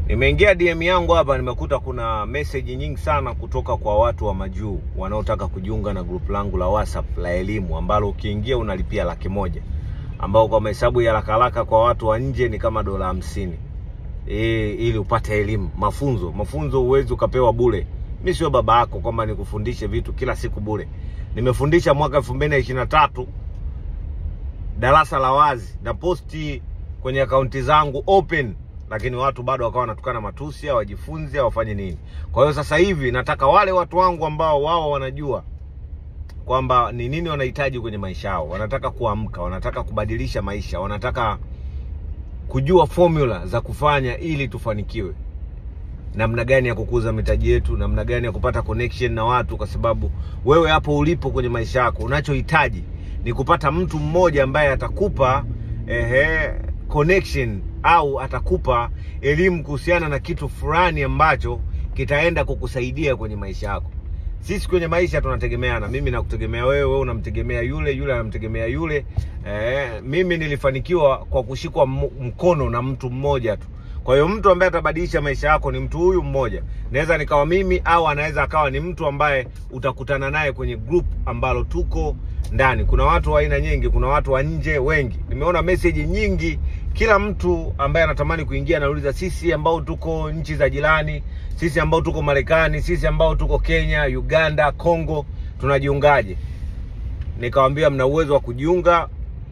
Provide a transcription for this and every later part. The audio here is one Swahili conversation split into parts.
Nimeingia DM yangu hapa, nimekuta kuna message nyingi sana kutoka kwa watu wa majuu wanaotaka kujiunga na group langu la WhatsApp la elimu ambalo ukiingia unalipia laki moja ambao kwa mahesabu ya haraka haraka kwa watu wa nje ni kama dola hamsini e, ili upate elimu mafunzo. Mafunzo huwezi ukapewa bure. Mi sio baba yako kwamba nikufundishe vitu kila siku bure. Nimefundisha mwaka elfu mbili na ishirini na tatu darasa la wazi na posti kwenye akaunti zangu open lakini watu bado wakawa wanatukana matusi, hawajifunzi, hawafanye nini. Kwa hiyo sasa hivi nataka wale watu wangu ambao wao wanajua kwamba ni nini wanahitaji kwenye maisha yao, wanataka kuamka, wanataka kubadilisha maisha, wanataka kujua formula za kufanya ili tufanikiwe, namna gani ya kukuza mitaji yetu, namna gani ya kupata connection na watu, kwa sababu wewe hapo ulipo kwenye maisha yako unachohitaji ni kupata mtu mmoja ambaye atakupa ehe, connection au atakupa elimu kuhusiana na kitu fulani ambacho kitaenda kukusaidia kwenye maisha yako. Sisi kwenye maisha tunategemeana, mimi nakutegemea wewe, wewe unamtegemea yule, yule anamtegemea yule. Eh, mimi nilifanikiwa kwa kushikwa m- mkono na mtu mmoja tu. Kwa hiyo mtu ambaye atabadilisha maisha yako ni mtu huyu mmoja. Naweza nikawa mimi au anaweza akawa ni mtu ambaye utakutana naye kwenye group ambalo tuko ndani. Kuna watu wa aina nyingi, kuna watu wa nje wengi. Nimeona message nyingi, kila mtu ambaye anatamani kuingia anauliza, sisi ambao tuko nchi za jirani, sisi ambao tuko Marekani, sisi ambao tuko Kenya, Uganda, Congo, tunajiungaje? Nikawambia mna uwezo wa kujiunga.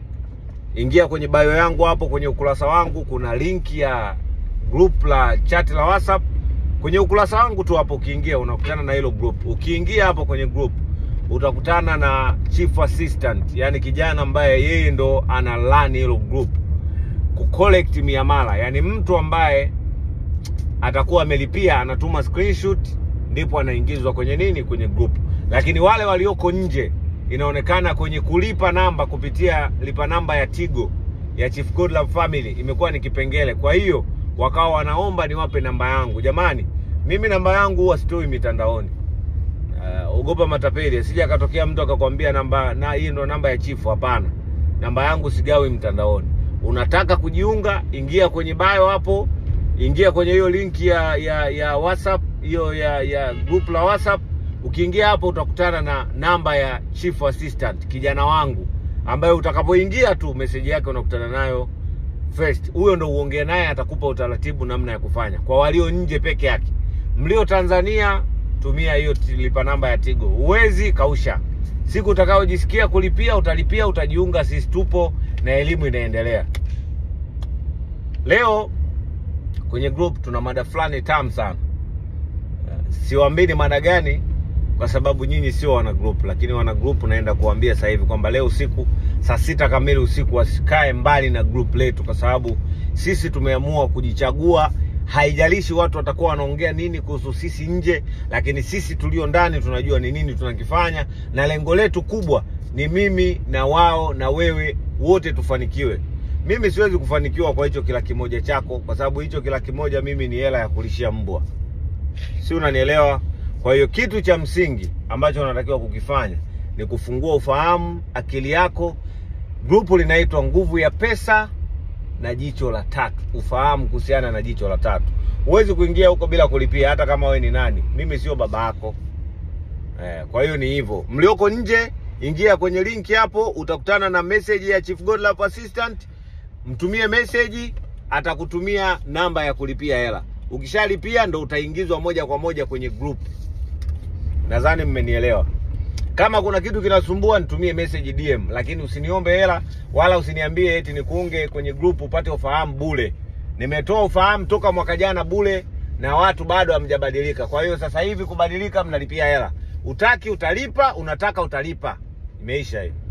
Ingia kwenye bio yangu hapo kwenye ukurasa wangu, kuna link ya group la chat la WhatsApp kwenye ukurasa wangu tu hapo. Ukiingia unakutana na hilo group. Ukiingia hapo kwenye group utakutana na chief assistant, yani kijana ambaye yeye ndo ana run hilo group ku collect miamala, yani mtu ambaye atakuwa amelipia anatuma screenshot, ndipo anaingizwa kwenye nini, kwenye group. Lakini wale walioko nje, inaonekana kwenye kulipa namba kupitia lipa namba ya Tigo ya Chief Godlove Family imekuwa ni kipengele. Kwa hiyo wakawa wanaomba niwape namba yangu. Jamani, mimi namba yangu huwa sitoi mitandaoni. Uh, ogopa matapeli, asije akatokea mtu akakwambia namba na hii ndo namba ya chifu. Hapana, namba yangu sigawi mtandaoni. Unataka kujiunga, ingia kwenye bio hapo, ingia kwenye hiyo link ya ya ya WhatsApp hiyo ya ya group la WhatsApp. Ukiingia hapo utakutana na namba ya chief assistant, kijana wangu ambaye utakapoingia tu message yake unakutana nayo first. Huyo ndo uongee naye, atakupa utaratibu namna ya kufanya. Kwa walio nje peke yake, mlio Tanzania tumia hiyo lipa namba ya Tigo. Huwezi kausha. Siku utakayojisikia kulipia utalipia, utajiunga. Sisi tupo na elimu inaendelea. Leo kwenye group tuna mada fulani tamu sana. Siwaambii ni mada gani, kwa sababu nyinyi sio wana group, lakini wana group naenda kuambia sasa hivi kwamba leo usiku saa sita kamili usiku wasikae mbali na group letu, kwa sababu sisi tumeamua kujichagua haijalishi watu watakuwa wanaongea nini kuhusu sisi nje, lakini sisi tulio ndani tunajua ni nini tunakifanya, na lengo letu kubwa ni mimi na wao na wewe wote tufanikiwe. Mimi siwezi kufanikiwa kwa hicho kila kimoja chako, kwa sababu hicho kila kimoja mimi ni hela ya kulishia mbwa, si unanielewa? Kwa hiyo kitu cha msingi ambacho unatakiwa kukifanya ni kufungua ufahamu akili yako. Grupu linaitwa Nguvu ya Pesa na jicho la tatu, ufahamu kuhusiana na jicho la tatu. Huwezi kuingia huko bila kulipia, hata kama wewe ni nani. Mimi sio baba yako eh. Kwa hiyo ni hivyo, mlioko nje, ingia kwenye linki hapo, utakutana na message ya Chief Godlove Assistant. Mtumie message, atakutumia namba ya kulipia hela. Ukishalipia ndo utaingizwa moja kwa moja kwenye group. Nadhani mmenielewa. Kama kuna kitu kinasumbua nitumie message DM, lakini usiniombe hela wala usiniambie eti nikuunge kwenye group upate ufahamu bure. Nimetoa ufahamu toka mwaka jana bure na watu bado hamjabadilika. Kwa hiyo sasa hivi kubadilika, mnalipia hela. Utaki utalipa, unataka utalipa. Imeisha hiyo.